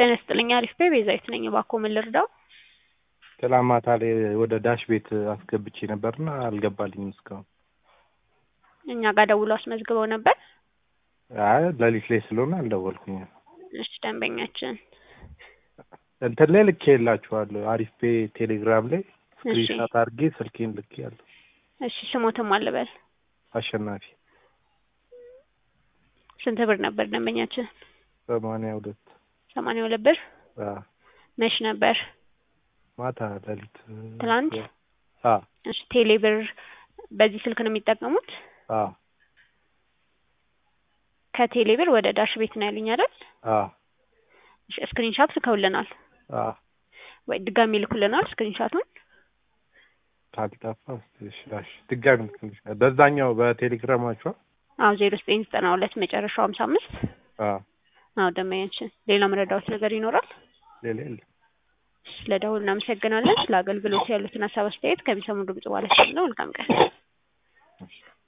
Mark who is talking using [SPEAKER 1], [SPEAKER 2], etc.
[SPEAKER 1] ጤና ይስጥልኝ አሪፍ ቤ ቤዛዊት ነኝ። እባክዎ ምን ልርዳው?
[SPEAKER 2] ትላንት ማታ ላይ ወደ ዳሽ ቤት አስገብቼ ነበርና አልገባልኝም እስካሁን።
[SPEAKER 1] እኛ ጋር ደውለው አስመዝግበው ነበር።
[SPEAKER 2] አይ ሌሊት ላይ ስለሆነ አልደወልኩኝም።
[SPEAKER 1] እሺ ደንበኛችን
[SPEAKER 2] እንትን ላይ ልኬ የላችኋለሁ አሪፍ ቤ ቴሌግራም ላይ
[SPEAKER 1] እሺ
[SPEAKER 2] ስክሪንሻት አድርጌ ስልኬን ልኬ ያለሁ
[SPEAKER 1] እሺ ስሞትም አልበል
[SPEAKER 2] አሸናፊ
[SPEAKER 1] ስንት ብር ነበር ደንበኛችን?
[SPEAKER 2] ሰማንያ ሁለት
[SPEAKER 1] ሰማንያ ሁለት ብር
[SPEAKER 2] አዎ
[SPEAKER 1] መች ነበር?
[SPEAKER 2] ማታ ሌሊት
[SPEAKER 1] ትላንት?
[SPEAKER 2] አዎ
[SPEAKER 1] እሺ ቴሌ ብር በዚህ ስልክ ነው የሚጠቀሙት?
[SPEAKER 2] አዎ
[SPEAKER 1] ከቴሌ ብር ወደ ዳሽ ቤት ነው ያሉኝ አይደል?
[SPEAKER 2] አዎ
[SPEAKER 1] እሺ ስክሪንሻት ልከውልናል
[SPEAKER 2] አዎ
[SPEAKER 1] ወይ ድጋሚ ልኩልናል ስክሪንሻቱን?
[SPEAKER 2] ካልጠፋ እስኪ እሺ እሺ ድጋሚ ልክልሻለሁ በዛኛው በቴሌግራማችሁ
[SPEAKER 1] አዎ ዜሮ ዘጠኝ ዘጠና ሁለት መጨረሻው ሀምሳ አምስት
[SPEAKER 2] አዎ
[SPEAKER 1] አዎ ደንበኛችን ሌላ መረዳዎት ነገር ይኖራል?
[SPEAKER 2] ሌላ የለም
[SPEAKER 1] ስለ ደውል እናመሰግናለን። ስለ አገልግሎት ያሉትን ሀሳብ አስተያየት ከሚሰሙ ድምጽ በኋላ ነው። መልካም ቀን